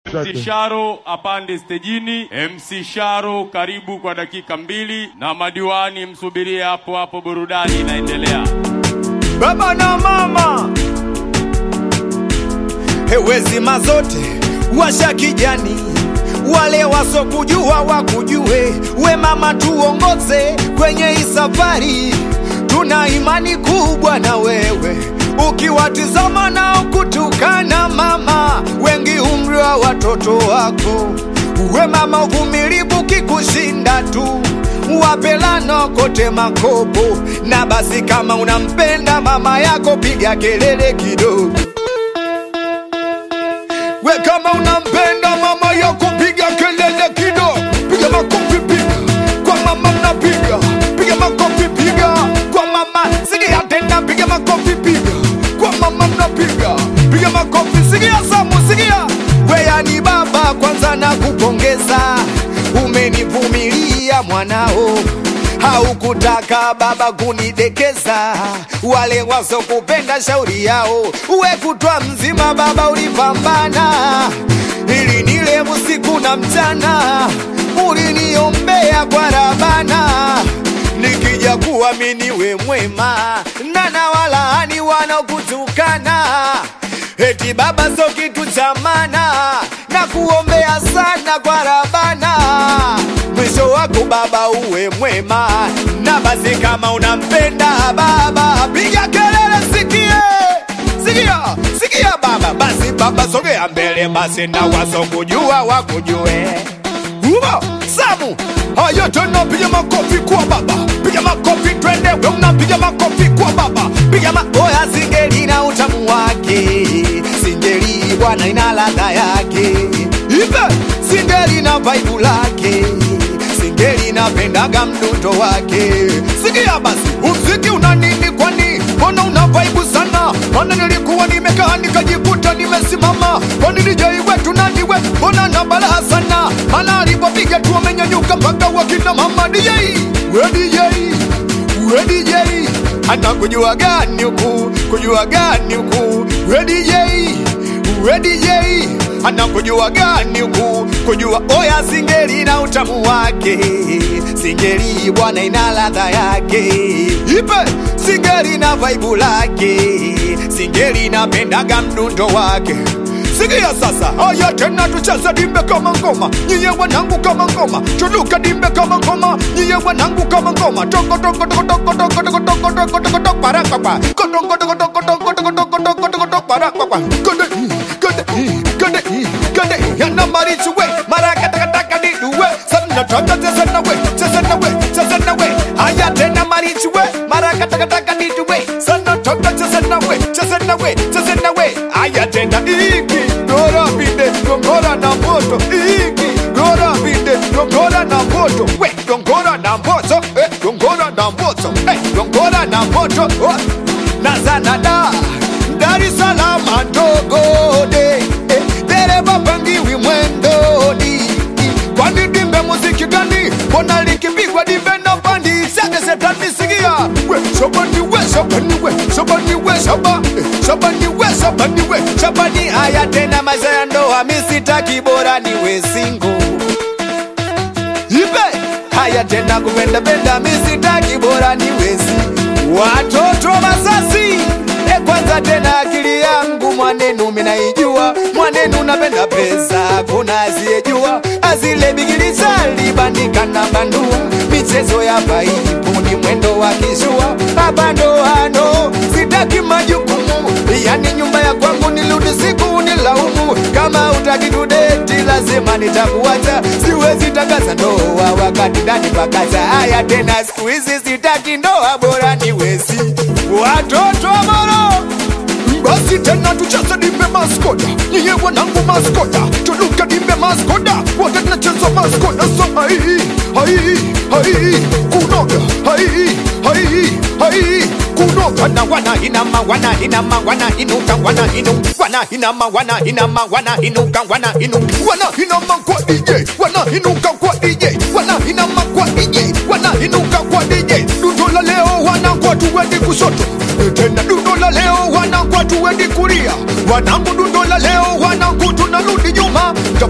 MC Sharo apande stejini. MC Sharo, karibu kwa dakika mbili, na madiwani msubirie hapo hapo, burudani inaendelea. baba na mama hewezi mazote washa kijani wale wasokujua wakujue we mama tuongoze kwenye hii safari tuna imani kubwa na wewe ukiwatizama na kutukana mama wengi umri wa watoto wako we mama uvumilivu kikushinda tu wapelano kote makopo na basi kama unampenda mama yako piga kelele kidogo we kama unampenda mama yako piga kelele kidogo piga makofi piga kwa mama mnapiga piga makofi piga kwa mama sikia tena piga makofi piga kwa mama mnapiga piga makofi sikia samu sikia weyani baba kwanza na kupongeza umenivumilia mwanao haukutaka baba kunidekeza wale wasokupenda shauri yao uwe kutwa mzima baba ulipambana ili nile usiku na mchana uliniombea kwa rabana nikija kuamini we mwema nana walaani wanaokutukana eti baba so kitu cha mana na kuombea sana kwa rabana mwisho wako baba uwe mwema na basi kama unampenda baba piga kelele sikie sikia sikia baba basi baba sogea mbele basi na wasokujua wakujue umo samu haya tena piga makofi kwa baba piga makofi twende we unapiga makofi kwa baba piga ma oya singeli na utamu wake singeli bwana ina ladha yake ipe singeli na vaibu lake singeli napendaga mdundo wake sikia basi umziki una nini kwani mbona una vaibu sana mana nilikuwa nimekaa nikajikuta nimesimama kwani DJ wetu nani we mbona na balaa sana mana alipopiga tu amenyanyuka mpaka wakina mama DJ we DJ we DJ ana kujua gani huku kujua gani huku we DJ we DJ ana kujua gani huku kujua oya singeli na utamu wake singeli bwana ina ladha yake ipe singeli na vaibu lake singeli napendaga mdundo wake sikia sasa haya tena tucheze dimbe kama ngoma nyiye wanangu kama ngoma tuluka dimbe kama ngoma nyiye wanangu kama ngoma toko toko toko toko toko toko toko toko toko toko paraka pa kodongo toko toko toko toko toko toko toko toko paraka pa kode kode kode kode yana marichu we maraka taka taka di we sanna taka cheze na we cheze na we cheze na we haya tena marichu we maraka taka taka di we sanna taka cheze na we cheze na we cheze na we haya tena iki gora bide gongora na moto iki gora bide gongora na moto we gongora na moto eh gongora na moto eh gongora na moto oh. na zanada Dar es Salaam ndogo de eh, dereva pangiwi mwendoni kwani dimbe muziki gani mbona likipigwa dimbe na bandi sage setani sikia we shabani we shabani we shabani we shaba eh, shabani we shabani we shabani haya tena maisha ya ndoa misitaki bora niwe single ipe haya tena kupenda penda misitaki bora niwezi watoto masasi e kwanza tena akili yangu mwanenu minaijua mwanenu napenda pesa kuna asiyejua azile bigilizali bandika na bandua michezo ya paipu ni mwendo wa kishua abandoano sitaki majukumu yani nyumba ya kwangu nirudi siku nilaumu kama utaki tudeti lazima nitakuacha siwezi tangaza ndoa wakati ndani pakacha haya tena siku hizi sitaki ndoa bora niwezi watoto moro basi tena tucheze dimbe maskoda nyiye wanangu maskoda tuluka dimbe maskoda wote tunacheza maskoda so hai hai hai kunoga hai hai hai kunoga na wana inama wana inama wana inuka wana inu wana inama wana inama wana inuka wana inu wana inama kwa DJ wana inuka kwa DJ wana inama kwa DJ wana inuka kwa DJ dundo la leo wana kwa tuwendi kushoto tena dundo la leo wana kwa tuwendi kulia wanangu dundo la leo wanangu tunarudi nyuma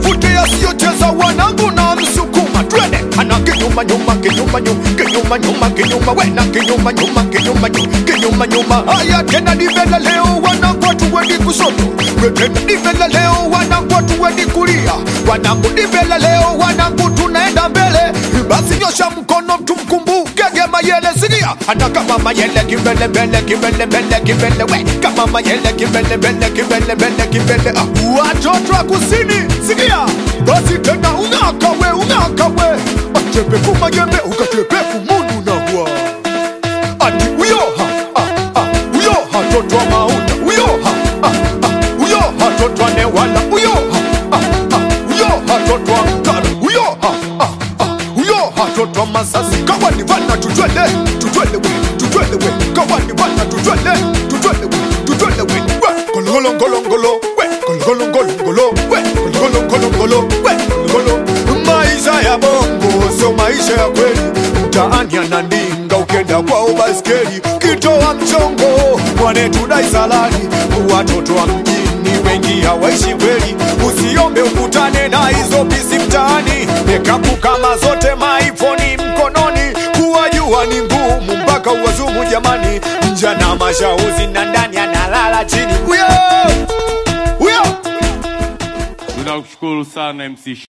sasa wanangu na msukuma twende ana kinyuma nyuma kinyuma nyuma kinyuma nyuma kinyuma wena kinyuma nyuma kinyuma nyuma kinyuma nyuma haya tena nivela leo wanangu hatuendi kushoto We tena nivela leo wanangu hatuendi kulia wanangu nivela leo wanangu tunaenda mbele basi nyosha mkono tumkumbuke gema yele sikia hata kama mayele kimbele mbele kimbele mbele kimbele we kama mayele kimbele mbele kimbele mbele kimbele ah watoto wa kusini sikia basi tena ung'aka we ung'aka we achepe kumayembe ukachepe kumundu na hua ati uyo ha ah, ah, uyo hatoto wa mauta uyo ha ah, ah, uyo hatoto wa newala uyo ha ah, ah, uyo hatoto wa mtara uyo ha ah, ah, uyo hatoto wa masasi kawani vana tutwele tutwele we tutwele we kawani vana tutwele tutwele we tutwele we we golgolo golongolo we golgolo golongolo we golgolo golongolo we golgolo maisha ya bongo sio maisha ya kweli mtaani anandinga ukenda kwao baskeli kitoa mchongo wanetudai salari watoto wa mjini wengi hawaishi kweli usiombe ukutane na hizo pisi mtaani mekapu kama zote maifoni mkononi kuwajua ni ngumu mpaka uwazumu jamani mjana mashauzi na ndani analala chini huyo huyo Tunakushukuru sana MC